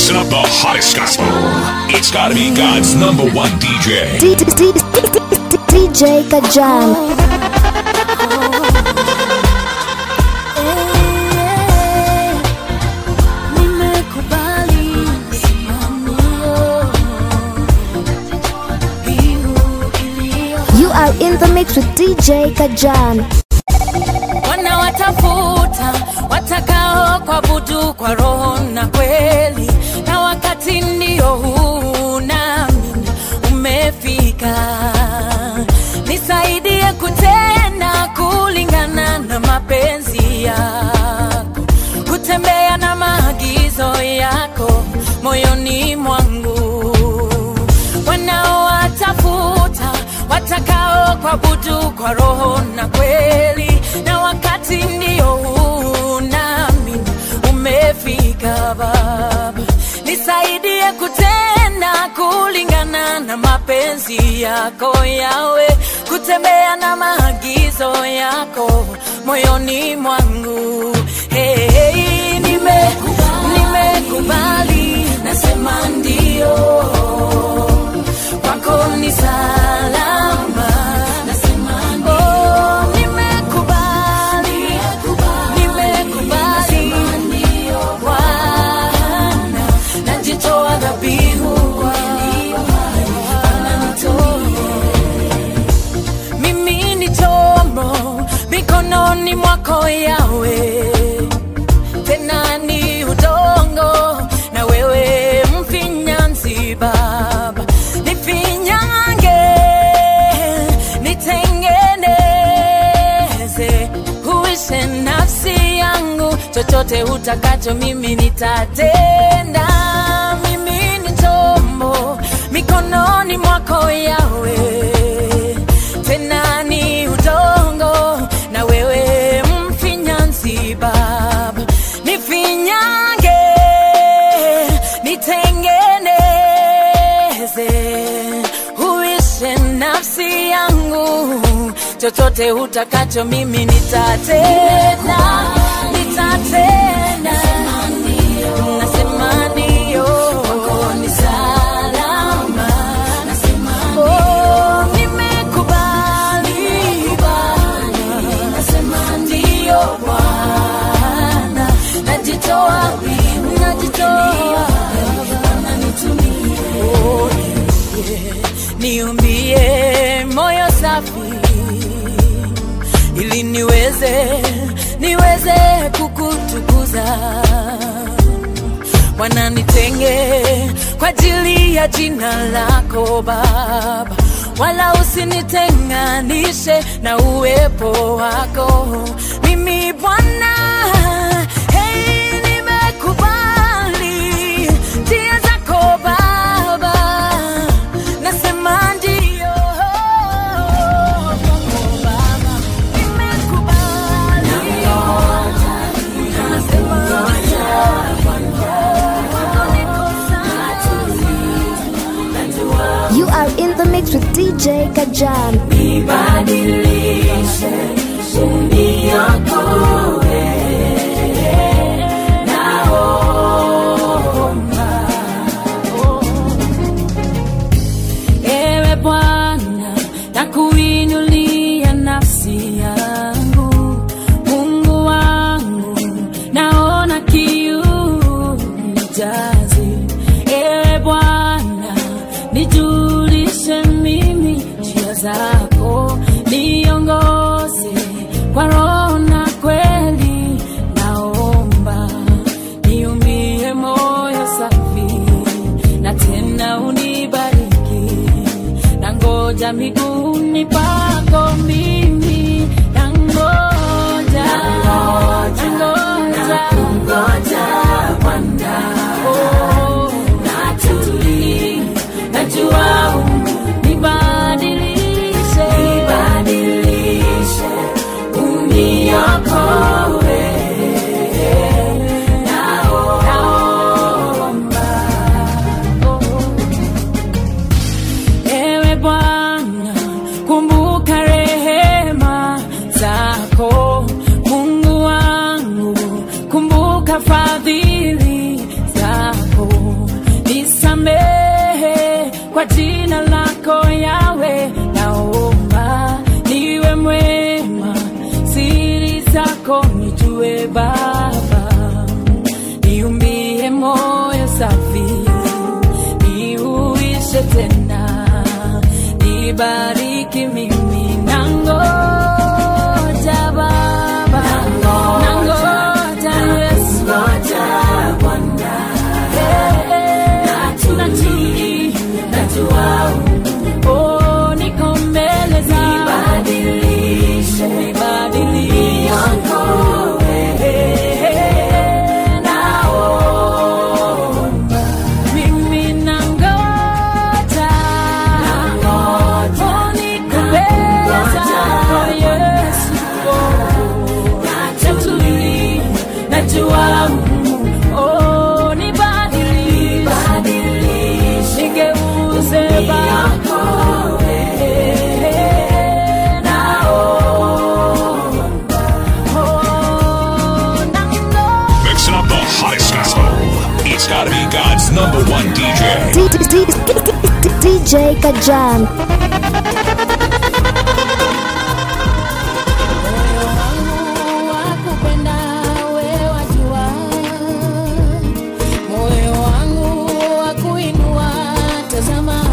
mixing up the hottest gospel. It's gotta be God's number one DJ. D- D- D- D- DJ Kajan. You are in the mix with DJ Kajan. wanawatafuta watakao kuabudu kwa roho na kweli, na wakati ndio huu nami umefika. Nisaidie kutenda kulingana na mapenzi yako, kutembea na maagizo yako moyoni mwangu wanaowatafuta watakao kuabudu kwa roho na kweli, na wakati ndio huu nami umefika. Baba, nisaidie kutenda kulingana na mapenzi yako yawe, kutembea na maagizo yako moyoni mwangu. Hey, hey, nime nimekubali, nasema ndio kwako ni salama. Oh, nimekubali, nimekubali, Bwana, najitoa dhabihu mimi ni chombo mikononi mwako yawe tena ni udongo na wewe mfinyanzi baba nifinyange nitengeneze huishe nafsi yangu chochote utakacho mimi nitatenda mimi ni chombo mikononi mwako yawe tena ni udongo na wewe mfinyanzi baba nifinyange nitengeneze huishe nafsi yangu chochote utakacho mimi nitatenda nitatenda nasema ndio ni salama Oh, nimekubali nasema ndio Bwana najitoa najitoa Oh, yeah. niumbie moyo safi ili niweze niweze kukutukuza Bwana nitenge kwa ajili ya jina lako Baba, wala usinitenganishe na uwepo wako. Mimi Bwana, hey, nimekubali njia zako Baba, nasema ndio kwako Baba, nimekubali nasema You are in the mix with DJ Kajan. Nibadilishe, uniokoe, naomba. Ewe Bwana, nakuinulia nafsi yangu, Mungu wangu, naona kiu nijaze. Ewe Bwana, nijulishe mimi njia zako, niongoze kwa roho na kweli, naomba niumbie moyo safi na tena unibariki, na ngoja miguuni pako mimi, na ngoja na ngoja Bwana, oh, natuli, najua unibadilishe, nibadilishe, uniokoe, naomba, oh. Ewe Bwana, kumbuka rehema zako, Mungu wangu, kumbuka fadhili zako. kwa jina lako yawe naomba niwe mwema siri zako nijue baba niumbie moyo safi niuishe tena nibariki mimi nangoja baba nangoja yesu natii najua oh, niko mbele zako nibadilishe naomba mimi nangoja oh, niko mbele zako Yesu oh, natuli najua oh, nibadilishe nigeuze bako Mixing up the hottest gospel. It's gotta be God's number one DJ. D- D- D- DJ Kajan. Moyo wangu wakupenda wewe wajua, moyo wangu wakuinua tazama,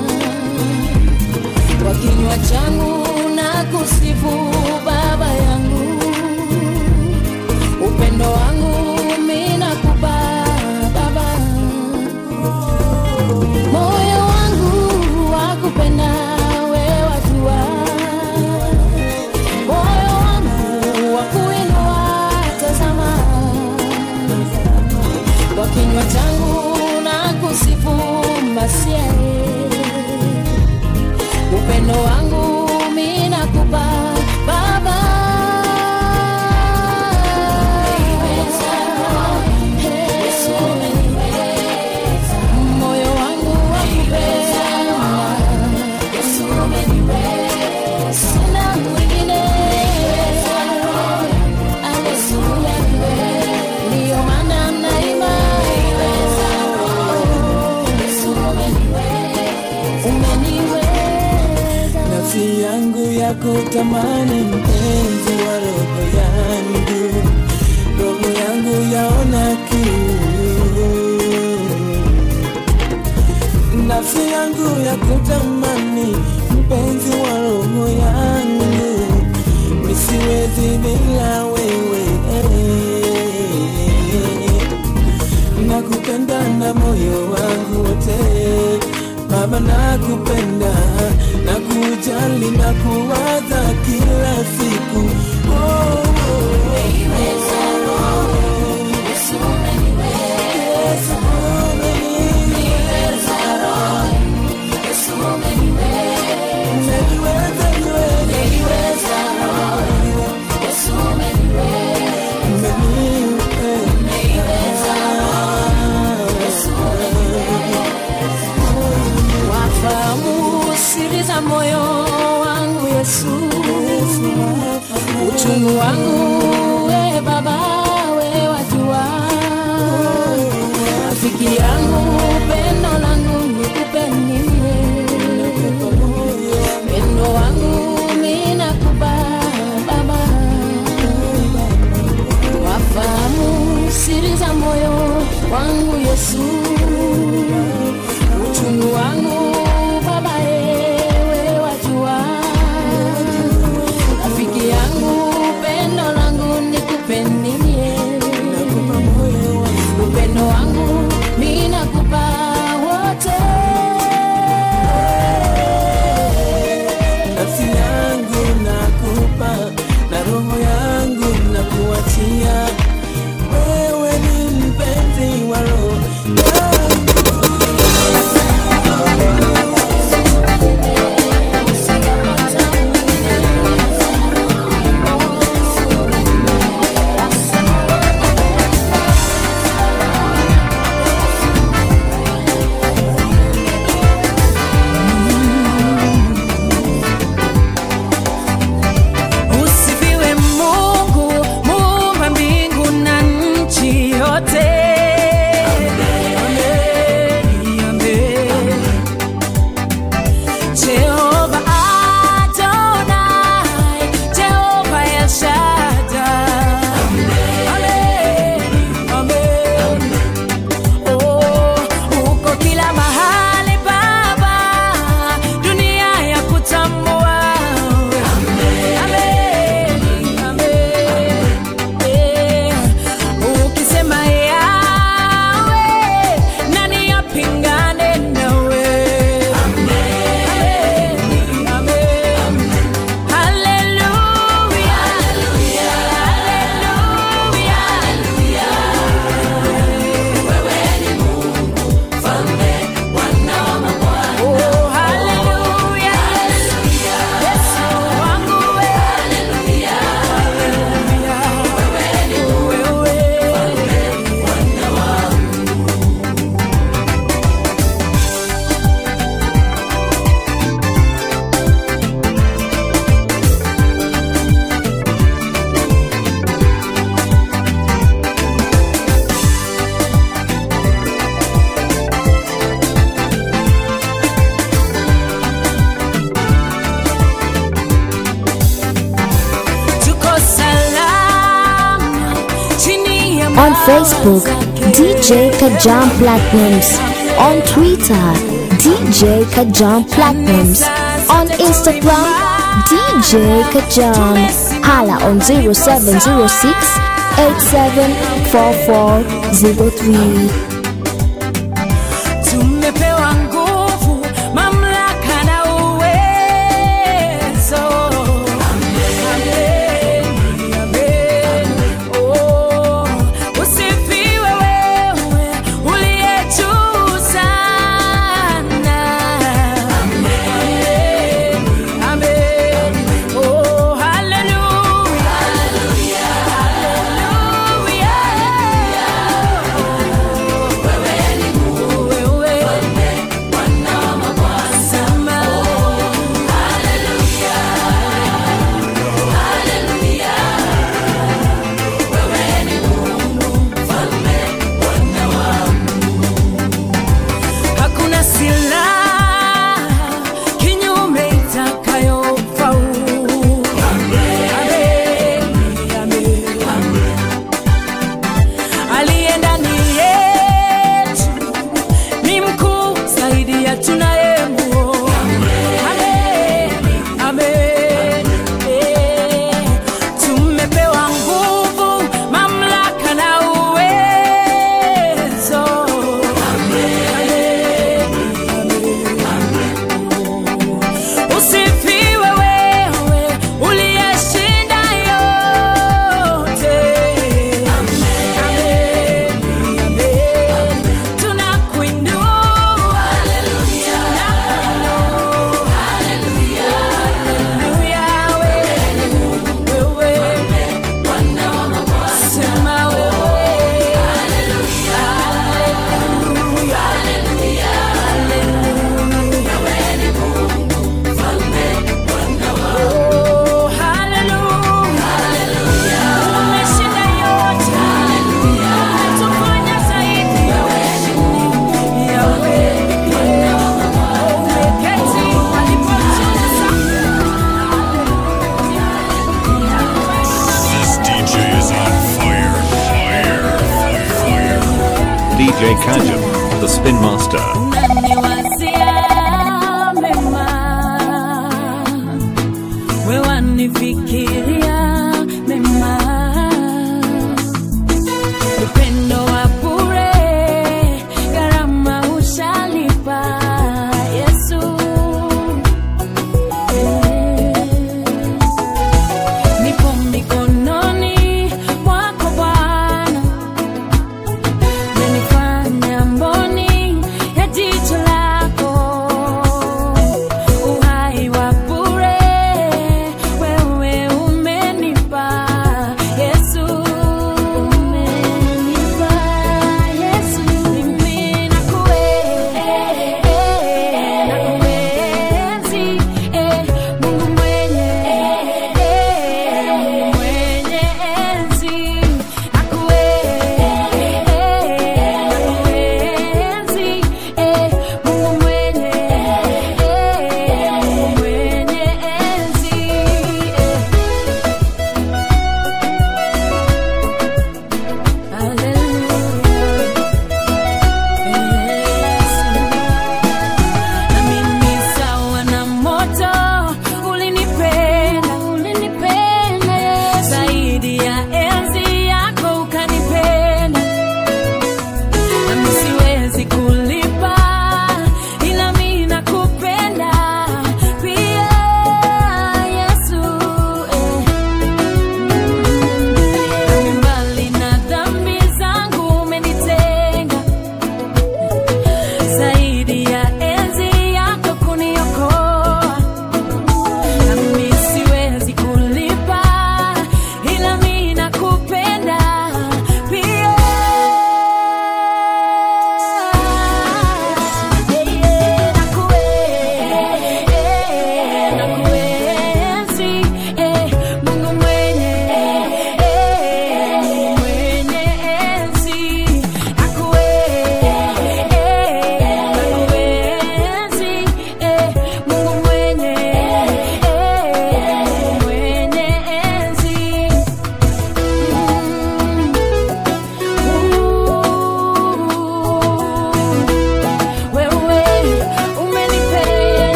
kwa kinywa changu na kusifu Baba yangu, upendo wangu mimi nakupa Baba, moyo wangu wakupenda wewe wajua moyo wangu wa kuinua tazama, kwa kinywa changu na kusifu Masia, upendo wangu mimi nakupa Baba. Moyo wangu wakupenda sina mwingine Haleluya, ndiyo maana naimba umeniweza nafsi yangu ya kutamani mpenzi wa roho yangu, roho yangu yaona kiu, nafsi yangu ya kutamani mpenzi wa roho yangu, nisiwezi bila wewe nakupenda na moyo wangu wote Baba, nakupenda na kujali na kuwaza kila siku oh, oh, umeniweza, umeniweza, wafahamu siri za moyo wangu Yesu, uchungu wangu we Baba, we wajua, rafiki yangu, pendo langu nikupe mie, pendo wangu mimi nakupa Baba, wafahamu siri za moyo wangu Yesu uchungu wangu baba ewe wajua rafiki yangu pendo langu nikupendie upendo wangu mi nakupa wote nafsi yangu nakupa na roho yangu nakuachia wewe ni mpenzi wa roho yangu On Facebook, DJ Kajam Platinums. On Twitter, DJ Kajam Platinums. On Instagram, DJ Kajam. Hala on 0706 874403. tumepewa nguvu, mamlaka na uwezo. Amen, amen. Oh, usifiwe wewe uliye juu sana. Amen, amen. Oh, hallelujah. Hakuna silaha kinyume itakayofaulu. Amen, amen. Aliye ndani yetu ni mkuu zaidi ya tunayemuona. Amen, amen. Eh, Tumepewa nguvu, mamlaka na uwezo. Usifiwe wewe uliyeshinda yote. Amen, amen. Tunakuinua. Tunakuinua. Haleluya, wewe, wewe. Sema wewe. Haleluya. Oh, haleluya. Umeshinda yote. Umetufanya zaidi. Yawe. Umeketi alipo juu sana. This DJ is on fire. Fire. Fire. Fire. DJ Kajam, the Spin Master. Unaniwazia mema, wewe wanifikiria mema, upendo wa bure, gharama ushalipa Yesu. Nipo mikononi mwako Bwana, menifanya mboni ya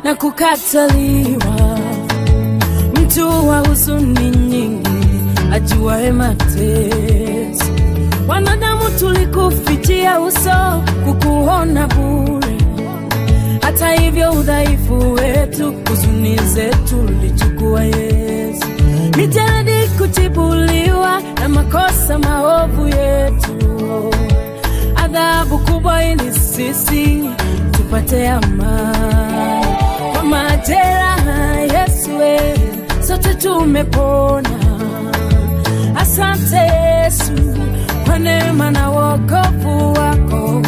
na kukataliwa, mtu wa huzuni nyingi, ajuaye mateso. Wanadamu tulikufichia uso, kukuona bure. Hata hivyo udhaifu wetu, huzuni zetu ulichukua Yesu. Mijeledi kutibuliwa na makosa maovu yetu, adhabu kubwa ili sisi tupate amani. Kwa majeraha Yesu, we, sote tumepona. Asante Yesu kwa neema na wokovu wako.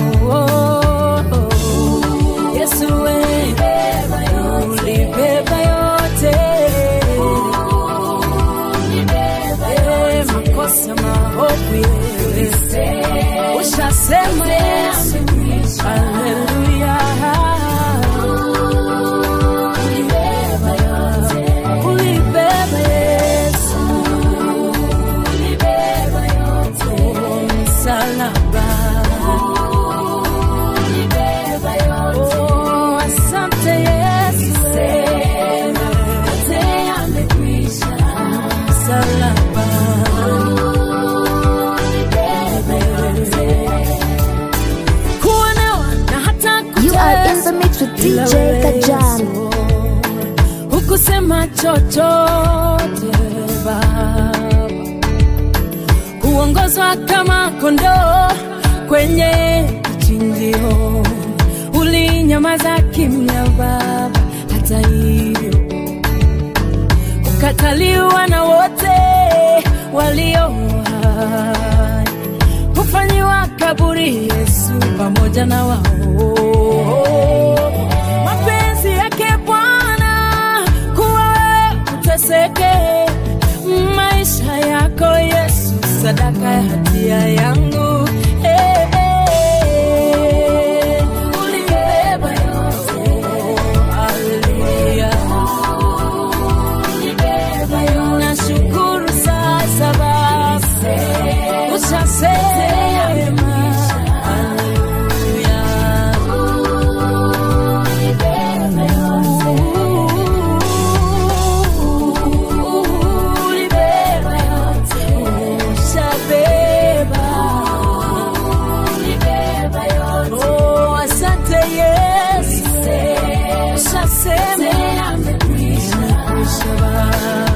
Yesu we, ulibeba yote Eh, makosa maovu yetu ushasema Yesu, haleluya. Ulibeba Yesu, Oh, msalaba. Oh, asante Yesu, msalaba. Kuonewa na hata You are in the kuteswa mix with bila DJ Kajan. Yesu. Hukusema chochote Baba, kuongozwa kama kondoo kwenye kichinjio, ulinyamaza kimya Baba. Hata hivyo kukataliwa na wote walio hai, kufanyiwa kaburi Yesu pamoja na wao. Mapenzi yake Bwana kuwa wewe uteseke, maisha yako Yesu, sadaka ya hatia yangu. Eh, eh, ulibeba yote. Haleluya. Nashukuru sasa Baba, ushasema. Haleluya. Ulibeba yote, ushabeba. Oh, asante Yesu, ushasema. Imekwisha Baba.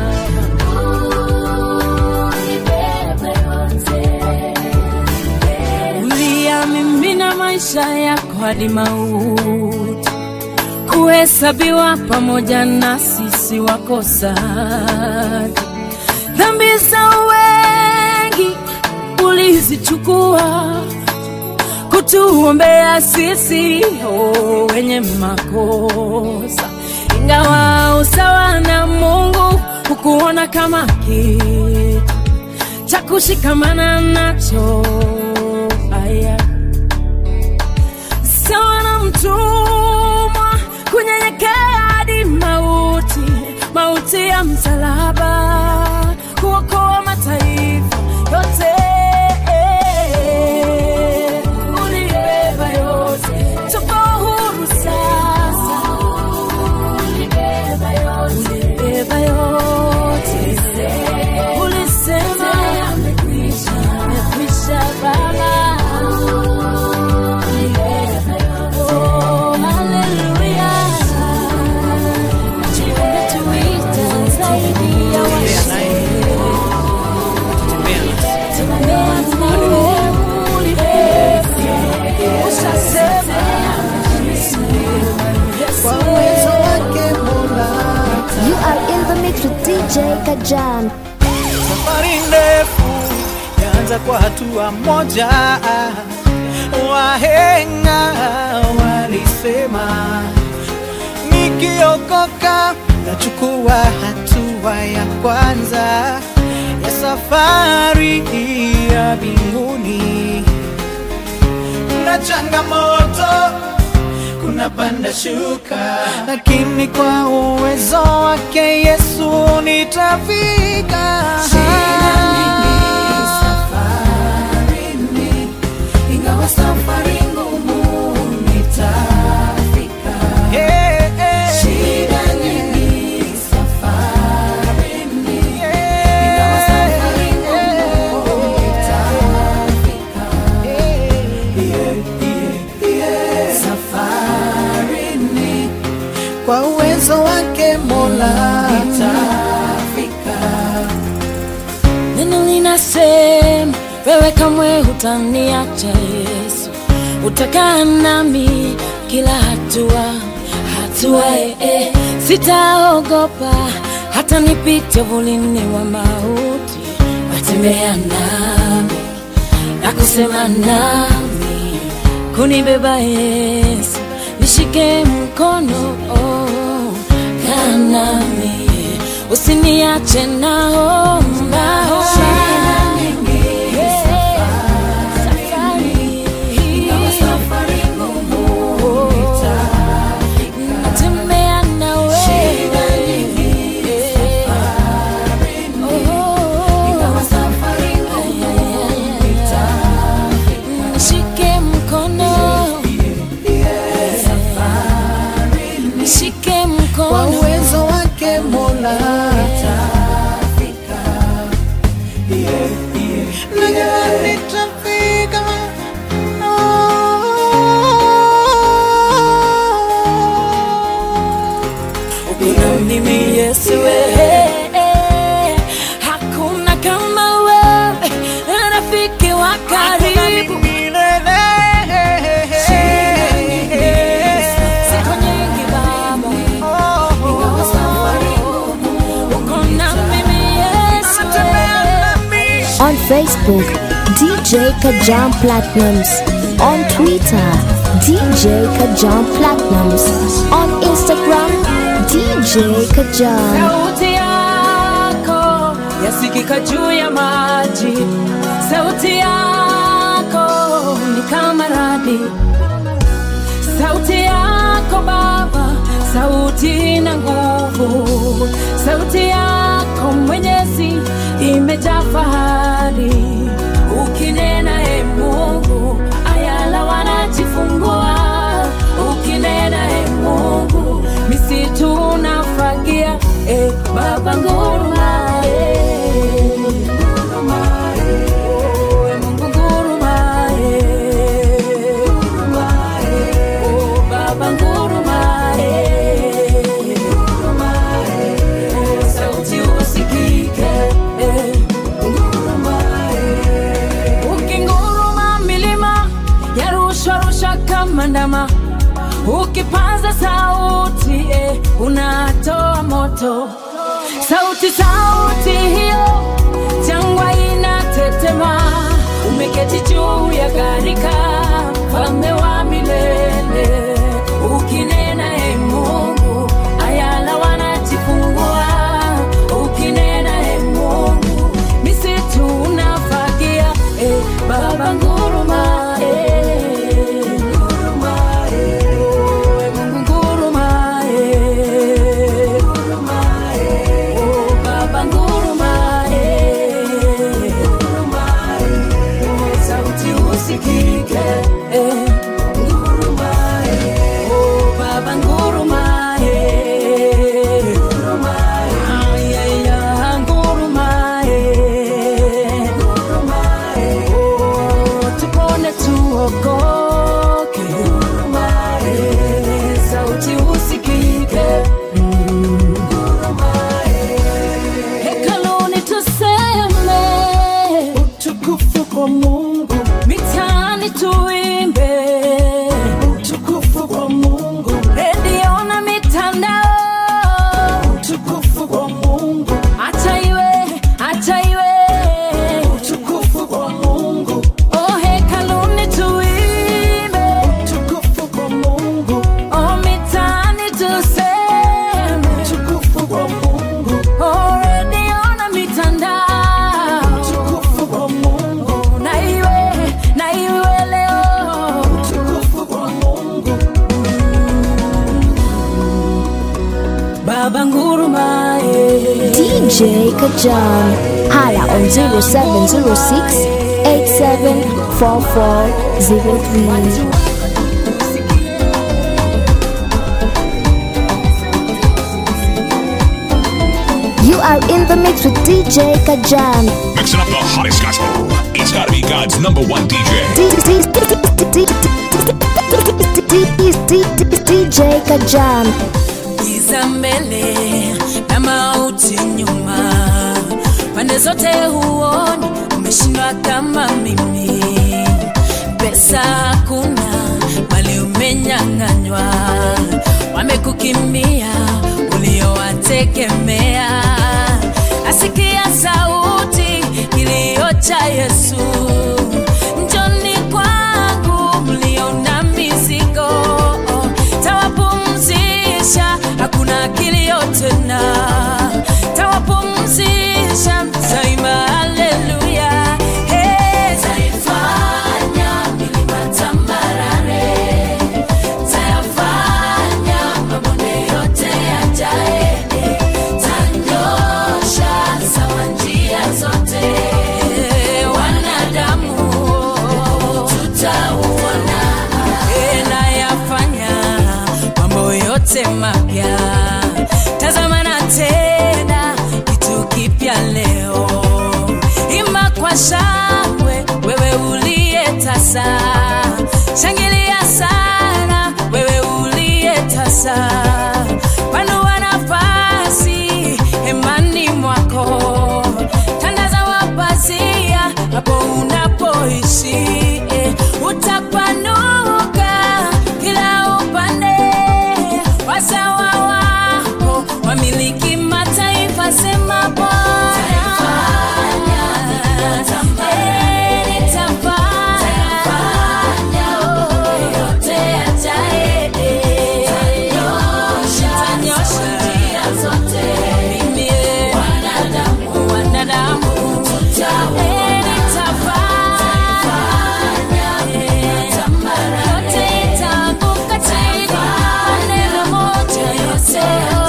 uliyamimina maisha yako hadi mauti, kuhesabiwa pamoja na sisi wakosaji. Dhambi za wengi ulizichukua kutuombea sisi oh, wenye makosa, ingawa usawa na Mungu hukuona kama kitu cha kushikamana nacho. Aya, sawa na mtumwa kunyenyekea hadi mauti, mauti ya msalaba, kuokoa mataifa yote. Ulibeba yote, tuko huru sasa. Ulibeba yote, ulisema imekwisha Baba. Oh, hallelujah. Umetuita zaidi ya washindi. Tembea nawe, ulibeba. Ushasema, kwa uwezo wake Mola. You are in the mix with DJ Kajan. Safari ndefu yaanza kwa hatua moja. Wahenga walisema nikiokoka nachukua hatua ya kwanza ya safari ya mbinguni. Kuna changamoto, kuna panda shuka, lakini kwa uwezo wake Yesu nitafika. ingawa safari ngumu nitafika. Hey, hey. kwa uwezo wake Mola Neno linasema wewe kamwe hutaniacha Yesu, utakaa nami kila hatua hatua, eh, eh. Sitaogopa hata nipite uvulini wa mauti, watembea nami na kusema nami, kunibeba Yesu, nishike mkono oh, kaa nami usiniache naomba natembea nawe nishike mkono nishike kwa mkono uwezo wake Mola najua nitafika Kuna mimi Yesu wewe, hakuna kama wewe, rafiki wa karibu. Siku nyingi Baba, ingawa safari ngumu, uko na mimi Yesu wewe. On Facebook, DJ Kajam Platinums. On Twitter, DJ Kajam Platinums. On Instagram, DJ Kajam. Sauti yako yasikika juu ya maji, sauti yako ni kama radi, sauti yako Baba, sauti na nguvu, sauti yako Mwenyezi imejaa fahari. Ukinena e Mungu, ayala wanajifungua. Ukinena e Mungu, misitu unafagia. E Baba nguruma, e nguruma, e oh, e Mungu nguruma, e nguruma, e oh, Baba nguruma, e nguruma, e oh, sauti usikike, e nguruma, e ukinguruma milima yarushwa rusha kama ndama ukipaza sauti eh, unatoa moto sauti sauti hiyo jangwa inatetema umeketi juu ya gharika mfalme wa milele ukinena e mungu ayala wanajifungua ukinena e mungu misitu unafagia e baba nguruma e nguruma e oh, e mungu nguruma e nguruma e oh, baba nguruma e nguruma e oh, sauti usikike e nguruma e oh, baba nguruma e nguruma e ay ay ay nguruma e nguruma e oh, tupone tuokoke nguruma e sauti usikike nguruma e hekaluni tuseme utukufu kwa Mungu mitaani tuimbe utukufu kwa Mungu redio na mitandao utukufu kwa Mungu acha iwe acha iwe utukufu kwa Mungu oh hekaluni tuimbe utukufu kwa Mungu oh mitaani tuseme utukufu kwa Mungu oh redio na mitandao utukufu kwa Mungu na iwe na iwe leo utukufu kwa Mungu baba ngurumaye DJ Kajam. Hala on 0706 874403. You are in the mix with DJ Kajam. Mixing up the hottest gospel. It's gotta be God's number one DJ. DJ Kajam. giza mbele na mauti nyuma, pande zote huoni, umeshindwa kama mimi. Pesa hakuna, mali umenyang'anywa, wamekukimbia uliowategemea. Asikia sauti kilio cha Yesu, njoni kwangu mlio na mizigo, tawapumzisha, hakuna kilio tena, tawapumzisha, taima haleluya. Hey, taifanya milima tambarare, tayafanya mabonde yote yajae, tanyosha sawa njia zote, wanadamu tutauona, nayafanya mambo yote mapya, tazama na tena kitu kipya leo, imba kwa shangwe wewe uliye tasa, shangilia sana wewe uliye tasa, panua nafasi hemani mwako, tandaza mapazia hapo unapoishi, eh, utapanuka kila upande, wasawa wako wamiliki mataifa, sema Bwana Eh, nitafanya yote yajae, tanyosha mimi, eh, wanadamu Eh, nitafanya yote itaanguka chini kwa neno moja, yote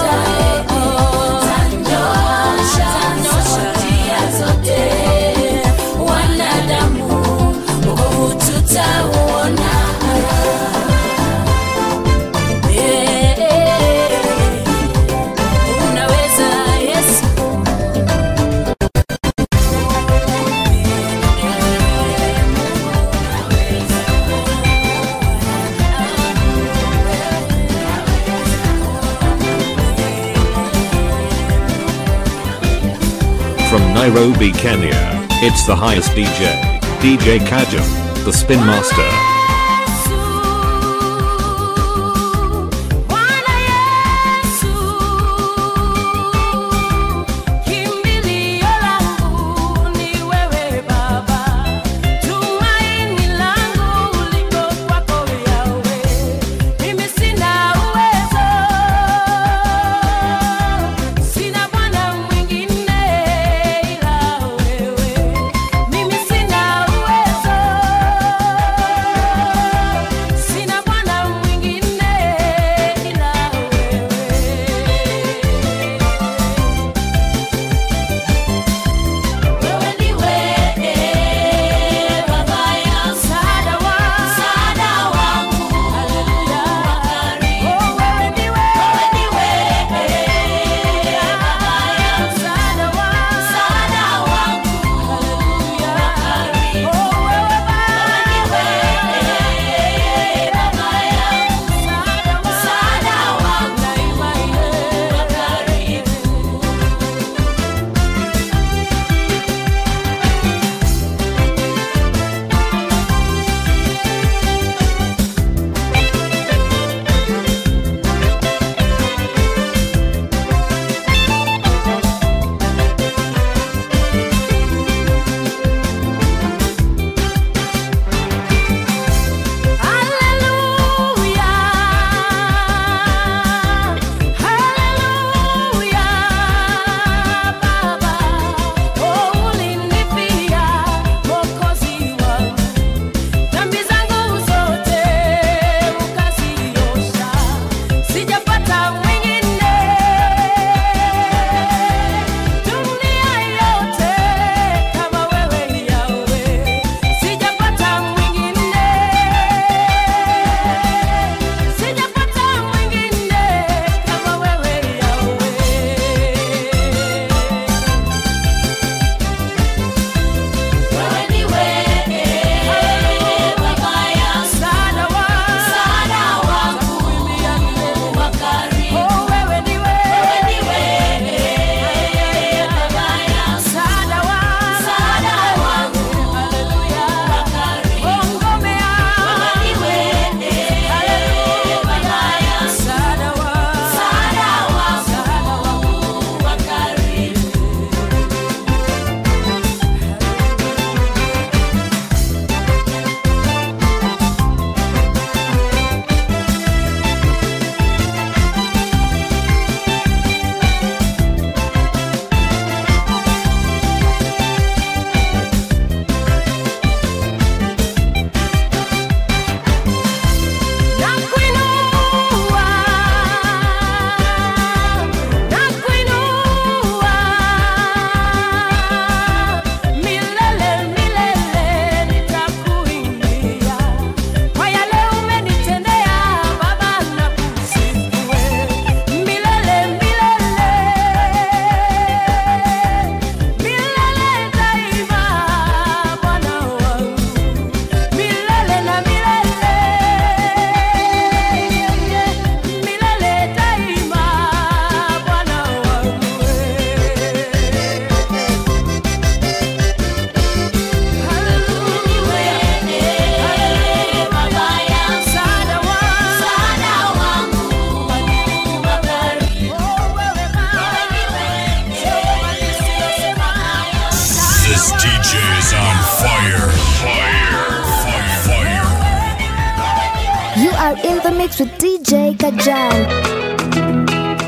tanyosha wanadamu wokovu tutauona. Eh, unaweza Yesu From Nairobi, Kenya, it's the highest DJ, DJ Kajum, the Spin Master. Bwana Yesu, kimbilio langu ni wewe Baba, tumaini langu liko kwako Yawe. Mimi sina uwezo, sina Bwana mwingine ila wewe. Mimi sina uwezo are in the mix with DJ Kajal.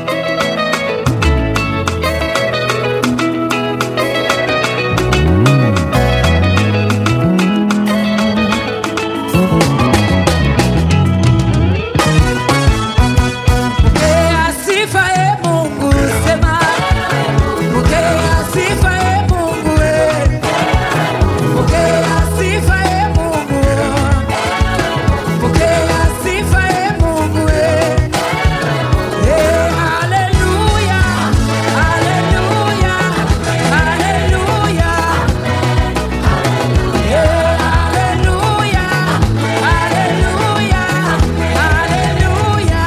Pokea sifa e Mungu, sema. Pokea sifa e Mungu, e. Pokea sifa e Mungu. Pokea sifa e Mungu, e. Eh, haleluya, haleluya, haleluya. Eh, haleluya, haleluya, haleluya.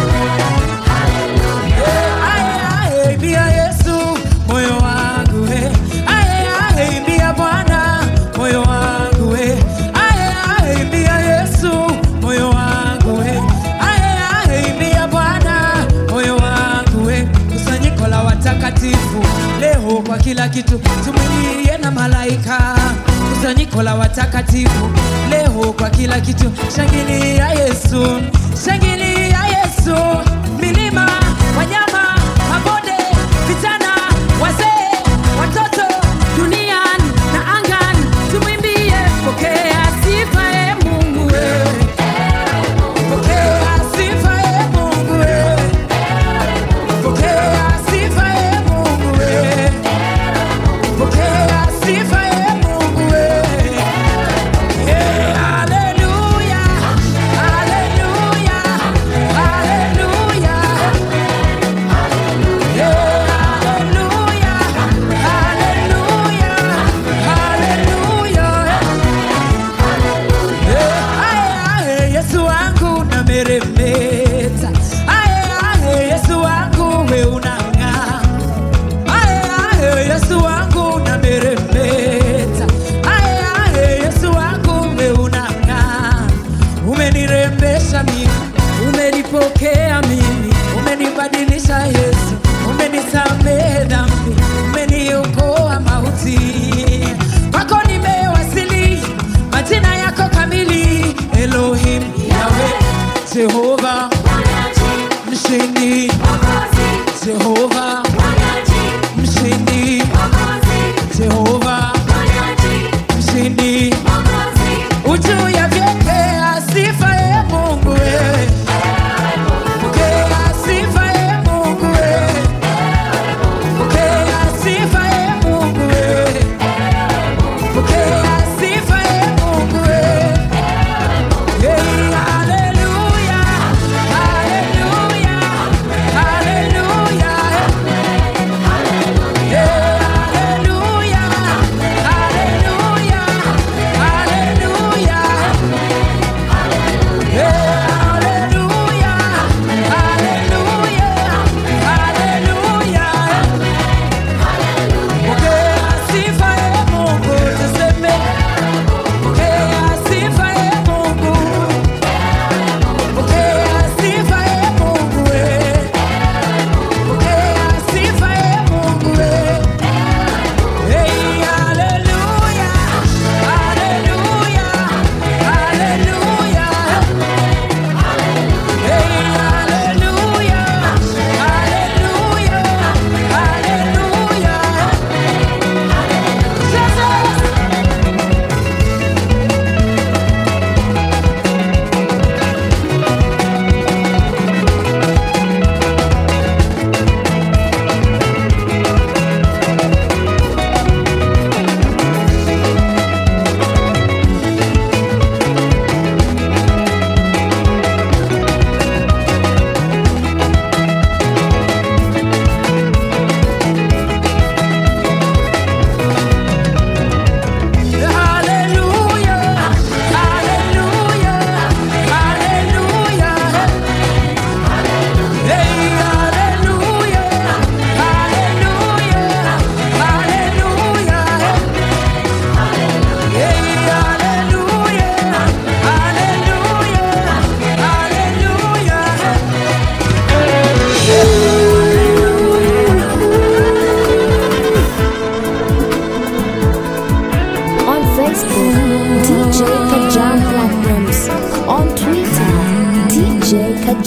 Aye, imbia Yesu moyo wangu eh. Aye, aye, imbia Bwana moyo wangu eh. Aye, aye, imbia Yesu moyo wangu eh. Aye, aye, imbia Bwana moyo wangu eh. Kusanyiko la watakatifu leo kwa kila kitu tumwilie na malaika. Kusanyiko la watakatifu leo kwa kila kitu, shangilia Yesu, shangilia Yesu, milima wanyama, mabonde, vijana, wazee, watoto, duniani na angani, tumwimbie. Pokea sifa e Mungu we. Pokea sifa e Mungu we. Pokea sifa e Mungu we. Pokea sifa e Mungu we. Eh, haleluya, haleluya, haleluya. Eh, haleluya, haleluya, haleluya. Eh, ae, ae, Yesu wangu nameremeta. Ae, ae, Yesu wangu we unang'aa. Ae, ae, Yesu wangu nameremeta. Ae, ae, Yesu wangu we unang'aa. Umenirembesha mimi, umenipokea mimi, umenibadilisha Yesu, umenisamehe dhambi, umeniokoa mauti. Kwako nimewasili, majina yako kamili, Elohim, Yahweh, Jehova, mshindi, Jehova, mshindi, Jehova, mshindi. Ujuu ya vyepea sifa e Mungu we. Pokea sifa e Mungu we. Pokea sifa e Mungu we. Pokea sifa e Mungu we. Hey, haleluya, haleluya,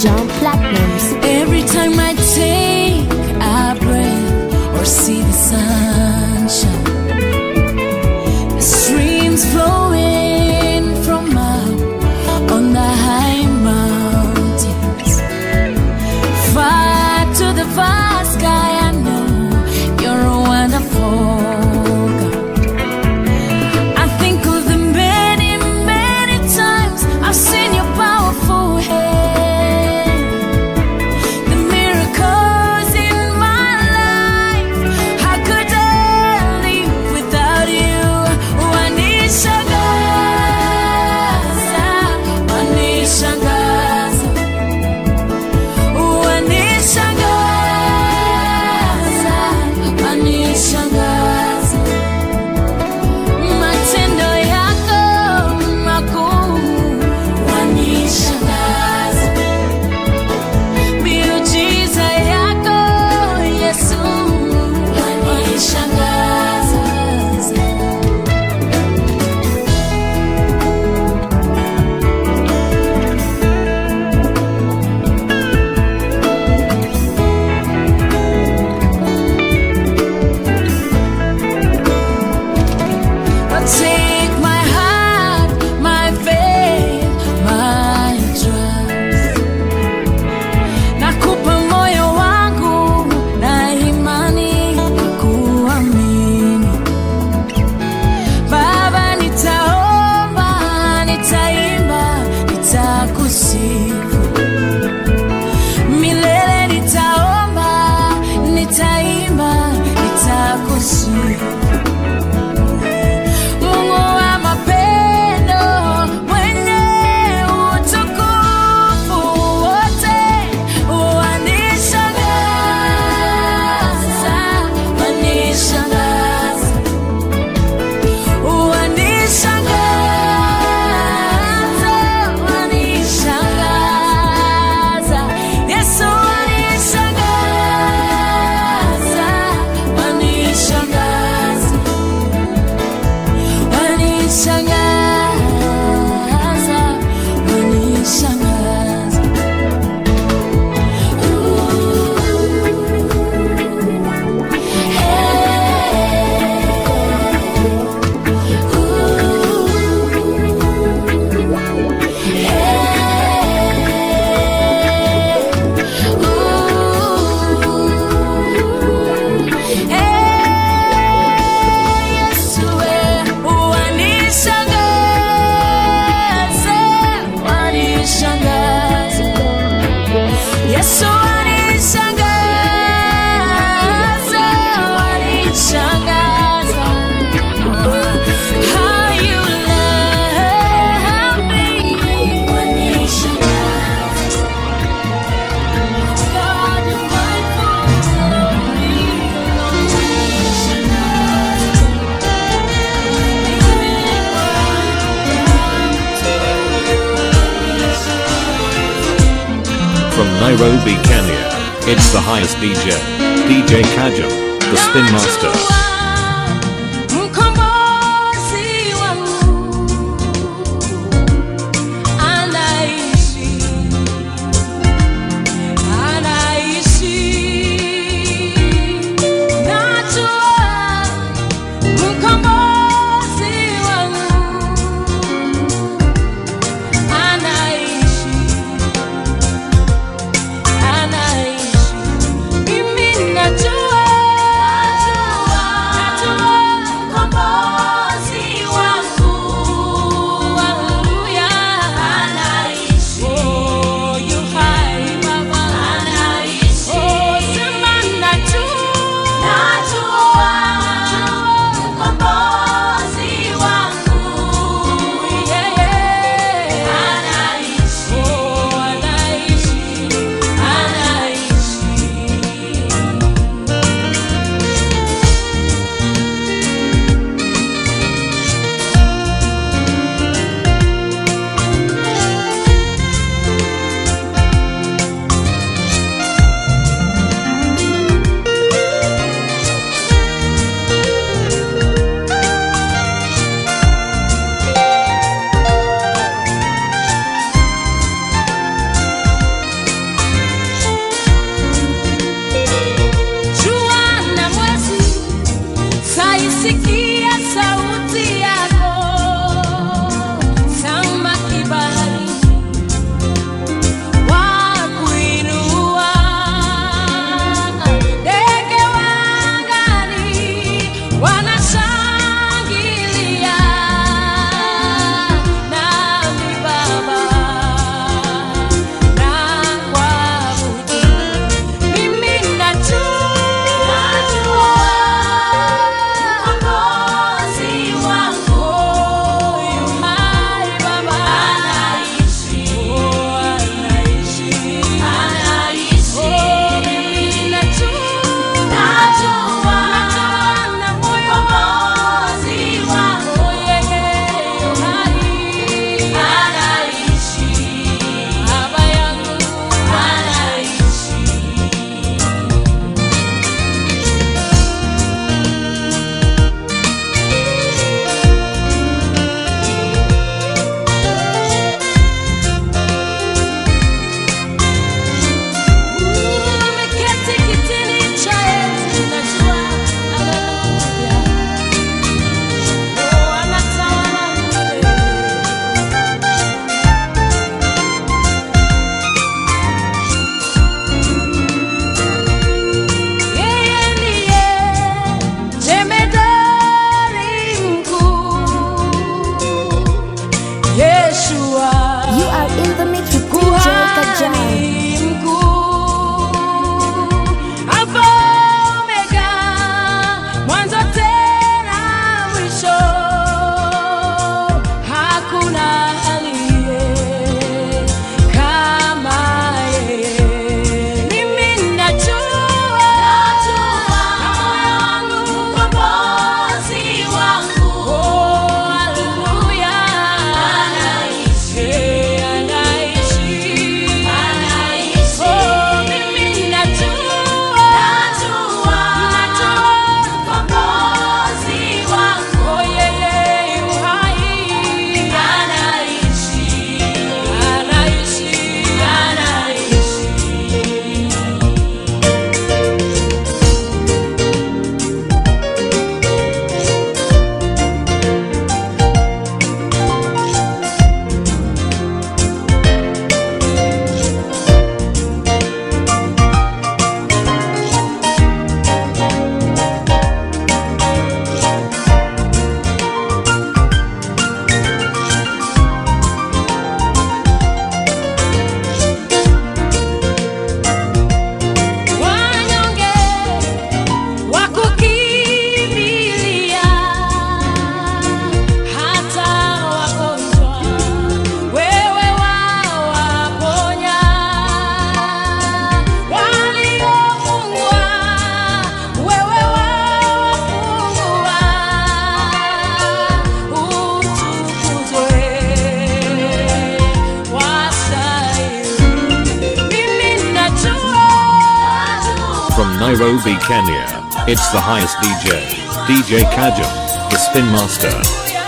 Kajam Platinums. Every time I take a breath or see the sunshine, the streams flowing from up on the high mountains, far to the far sky. I know you're a wonderful God. I think of the many, many times I've seen your powerful hand. The miracles in my life, how could I live without you? Wanishangaza, wanishangaza, wanishangaza, wanishangaza. Matendo yako makuu wanishangaza. Miujiza yako Yesu wanishangaza. Take my heart, my faith, my trust. Nakupa moyo wangu na imani ya kuamini. Baba, nitaomba, nitaimba, nitakusifu. Milele nitaomba, nitaimba, nitakusifu. Mungu wa mapendo, mwenye utukufu wote, wanishangaza, wanishangaza, wanishangaza, wanishangaza. Yesu wanishangaza, wanishangaza. Wanishangaza, wanishangaza. Yesu wanishangaza, wanishangaza. Yesu wanishangaza, wanishangaza. How you love me, wanishangaza. God, you're mindful of me, wanishangaza. From Nairobi, Kenya, it's the highest DJ, DJ Kajam, the Spin Master. Mkombozi wangu anaishi, anaishi. Najua mkombozi wangu anaishi, anaishi. Mimi najua From Nairobi, Kenya, it's the highest DJ, DJ Kajam, the Spin Master.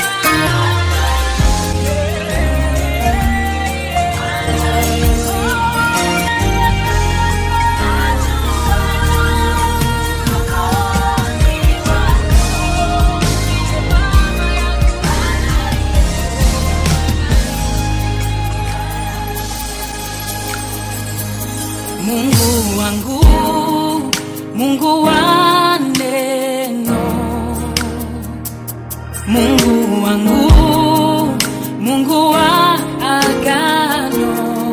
Mungu wangu, Mungu wa neno, Mungu wangu, Mungu wa agano,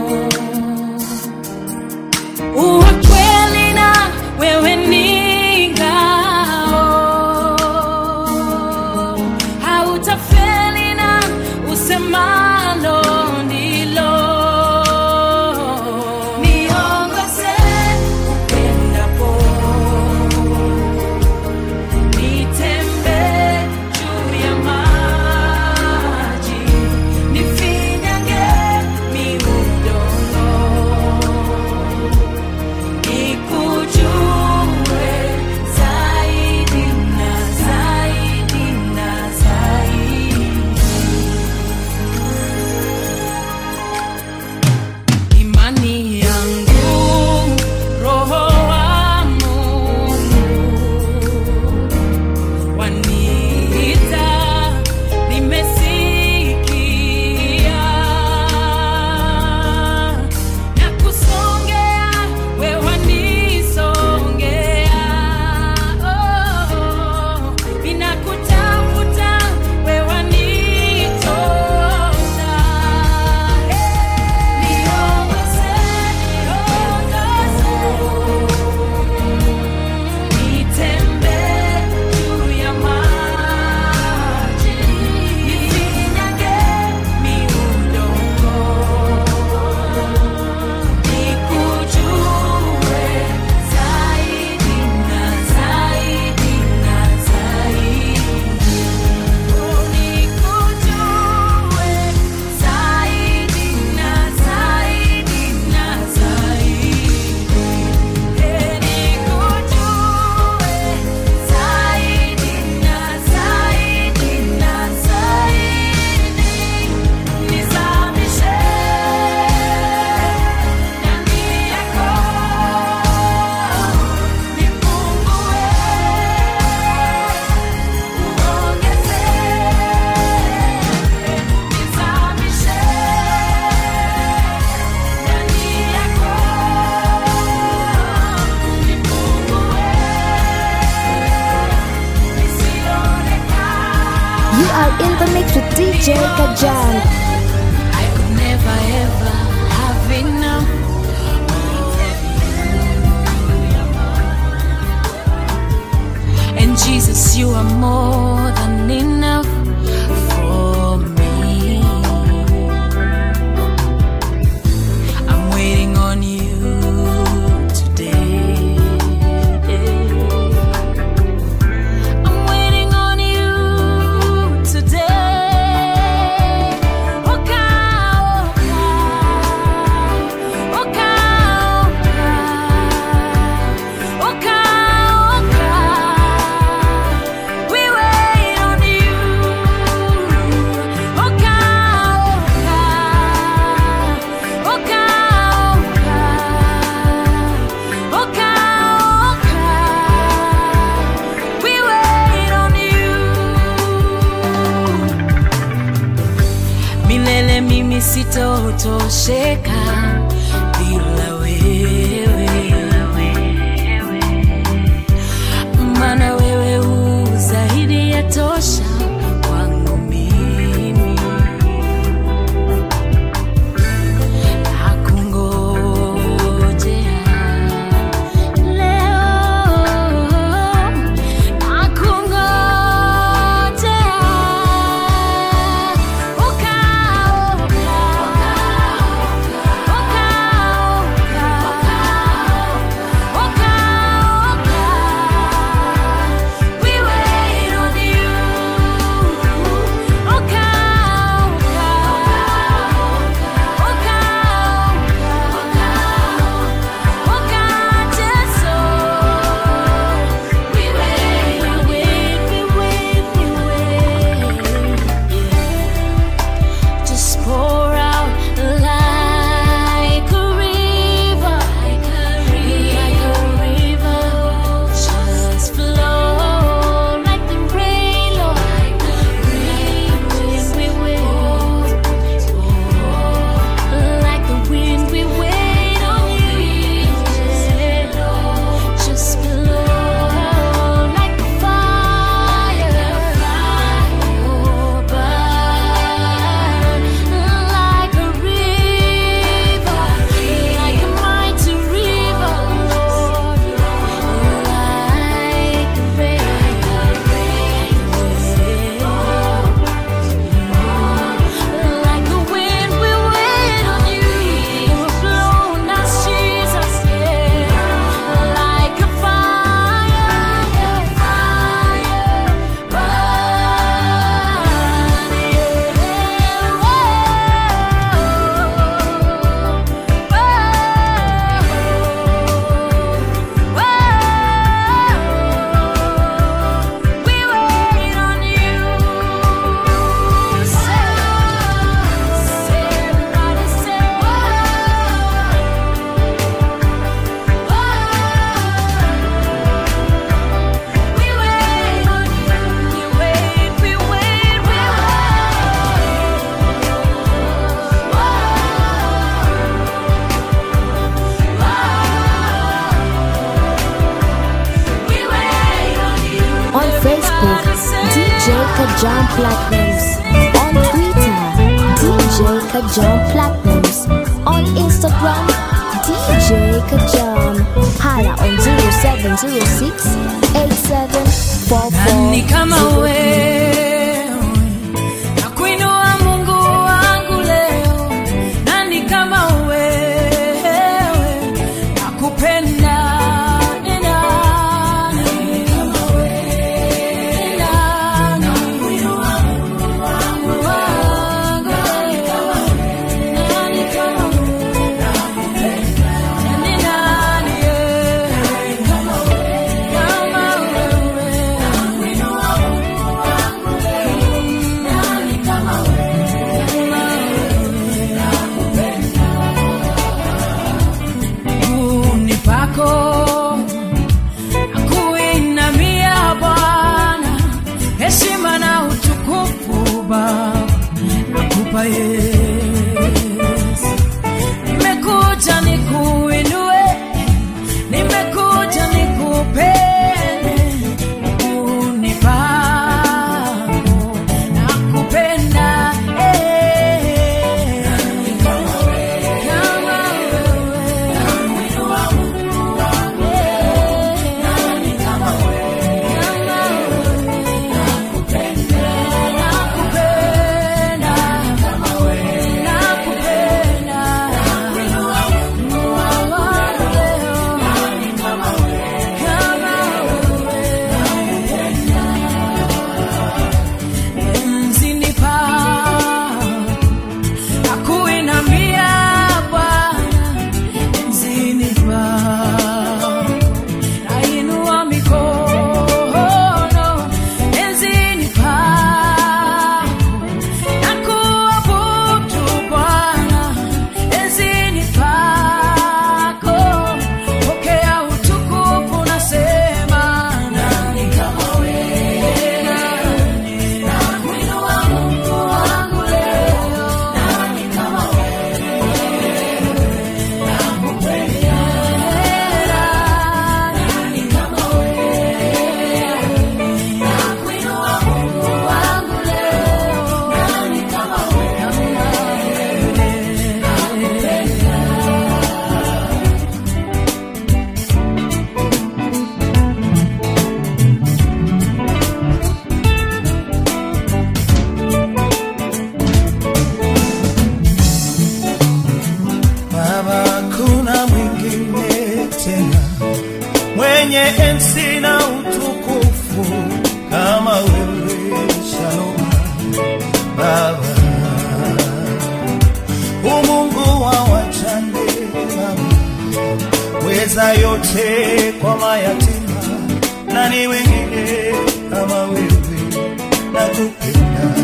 uwa kweli na wewe ni ngao, hautafeli na usemalo ndilo niongoze upendapo nitembee juu ya maji nifinyange miudongo nikujue zaidi na zaidi na zaidi imani yangu roho wa Mungu waniita nimesikia na kusongea we wanisongea oh, ninakutafuta we wanitona niongoze niongoze nitembee juu ya maji nifinyange miudongo nikujue zaidi na zaidi na zaidi nikujue zaidi na zaidi na zaidi You are in the mix with DJ Kajal. I could never ever have enough. And Jesus, you are more than enough for me. I'm waiting on you today. I'm waiting on you today. Oka, oka, oka, oka, oka, oka. We wait on you. Oka, oka, oka, oka, oka, oka. We wait on you. Milele mimi sitotosheka bila wewe, maana wewe u zaidi ya tosha kwangu mimi. Nakungojea leo, nakungojea. Oka, oka, oka, oka, Kajam Platinums. On Twitter, DJ Kajam Platinums. On Instagram, DJ Kajam. Hala on 0706 nani kama 8744. wewe na kuinua mungu wangu leo nani kama wewe na kupenda ni nani? Ni nani? Mungu wangu leo. Nani kama wewe? Ni nani, eh? Kama wewe miguuni pako nakuinamia Bwana, heshima na utukufu Baba nakupa Yesu. Nimekuja nikuinue, nimekuja nikupende miguuni pako nakupenda eh. Kama wewe Nakuinamia Bwana enzini pako nainua mikono enzini pako nakuabudu Bwana enzini pako pokea utukufu nasema nani kama wewe nani nakuinua Mungu wangu leo nani kama Baba, kuna mwingine tena mwenye enzi na utukufu kama wewe, Shalom Baba, umungu wa wajane Baba, weza yote kwa mayatima, na ni wengine kama wewe, nakupenda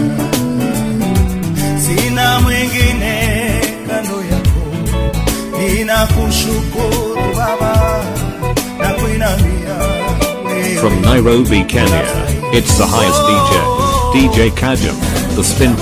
sina mwingine kando yako, ninakushukuru Baba na kuinamia wewe. From Nairobi, Kenya, it's the highest DJ, DJ Kajam, the spin.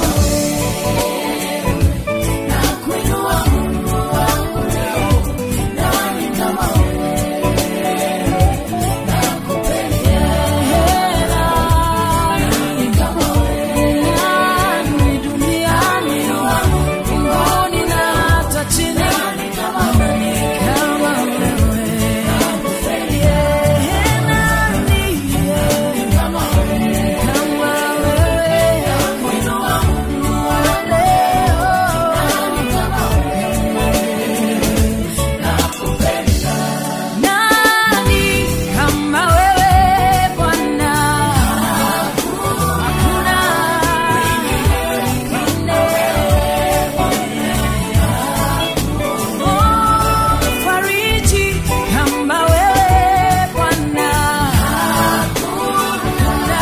Nani kama wewe Bwana? Hakuna mwingine. Oh, mfariji kama wewe Bwana. Hakuna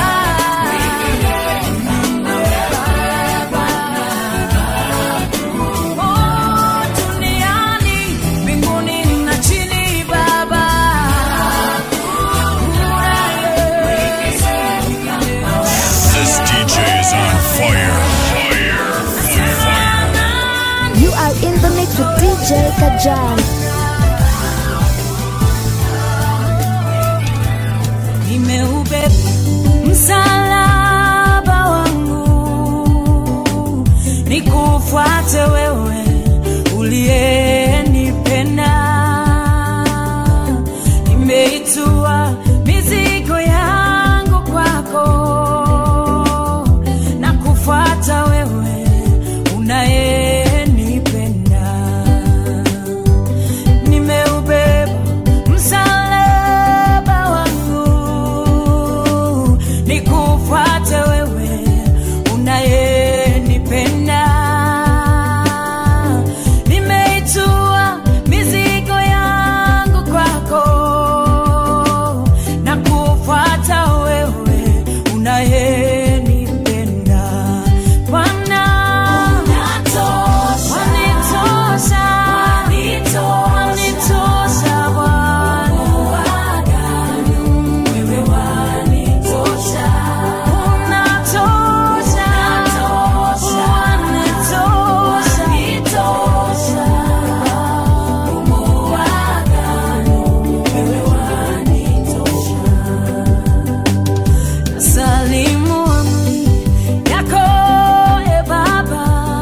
Oh, duniani, mbinguni na chini Baba. This DJ is on fire. Fire. Fire. You are in the mix with DJ Kajam. Nimeubeba msalaba nikufuate wewe uliyenipenda. Nimeitua mizigo yangu kwako na kufuata wewe unayenipenda. Nimeubeba msalaba wangu nikufuate wewe unayenipenda. Nimeitua mizigo yangu kwako na kufuata wewe unayenipenda. Bwana, wanitosha, wanitosha Bwana. Wewe wanitosha. Unatosha. Wanitosha. Mungu wa agano, wewe wanitosha. Salimu amri yako e Baba,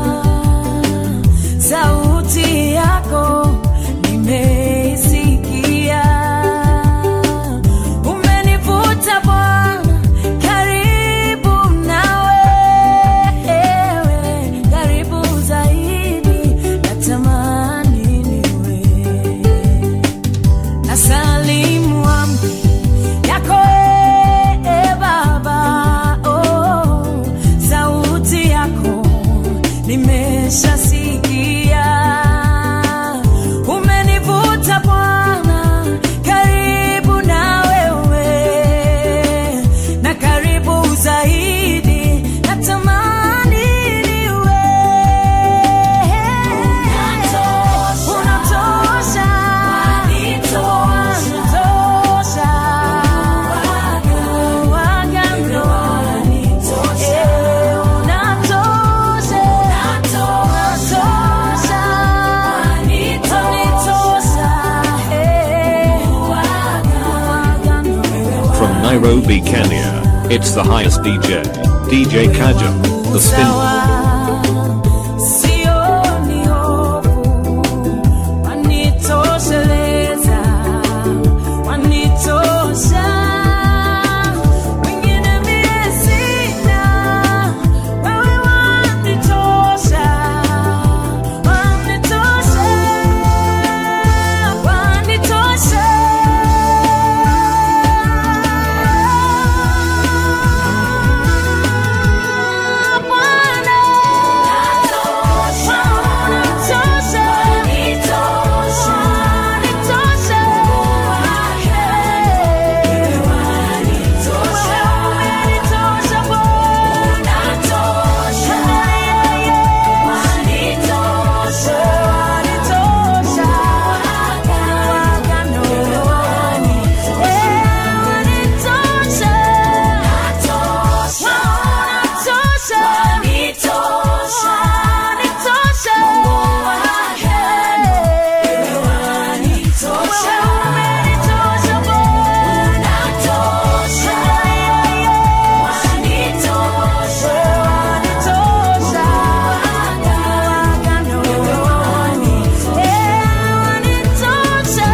sauti yako nimeisikia. Umenivuta Bwana karibu nawe, karibu zaidi, natamani niwe nasalimu amri yako e Baba, oh, sauti yako nimeshasikia. Umenivuta Bwana karibu na wewe, na karibu zaidi, natamani niwe unatosha, unatosha, waganga wanitosha, unatosha, unatosha, wanitosha, waganga From Nairobi, Kenya, it's the highest DJ, DJ Kajum, the spin. Sioni hofu, wanitosheleza, wanitosha. Wengine mie sina, wewe wanitosha, wanitosha, wanitosha. Bwana, wanitosha, wanitosha, wewe wanitosha, umenitosha Bwana, yeye, wanitosha, wanitosha, wagano, eh, wanitosha, wanitosha, wanitosha, wewe umenitosha Bwana, yeye, wanitosha, wagano, eh, wanitosha,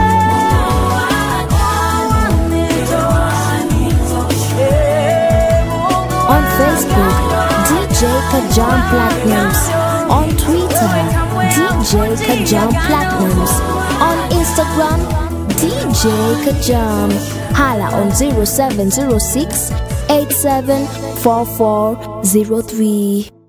On Facebook, DJ Kajam Platinums. On Twitter, DJ Kajam Platinums. On Instagram, DJ Kajam. Hala on 0706 874403.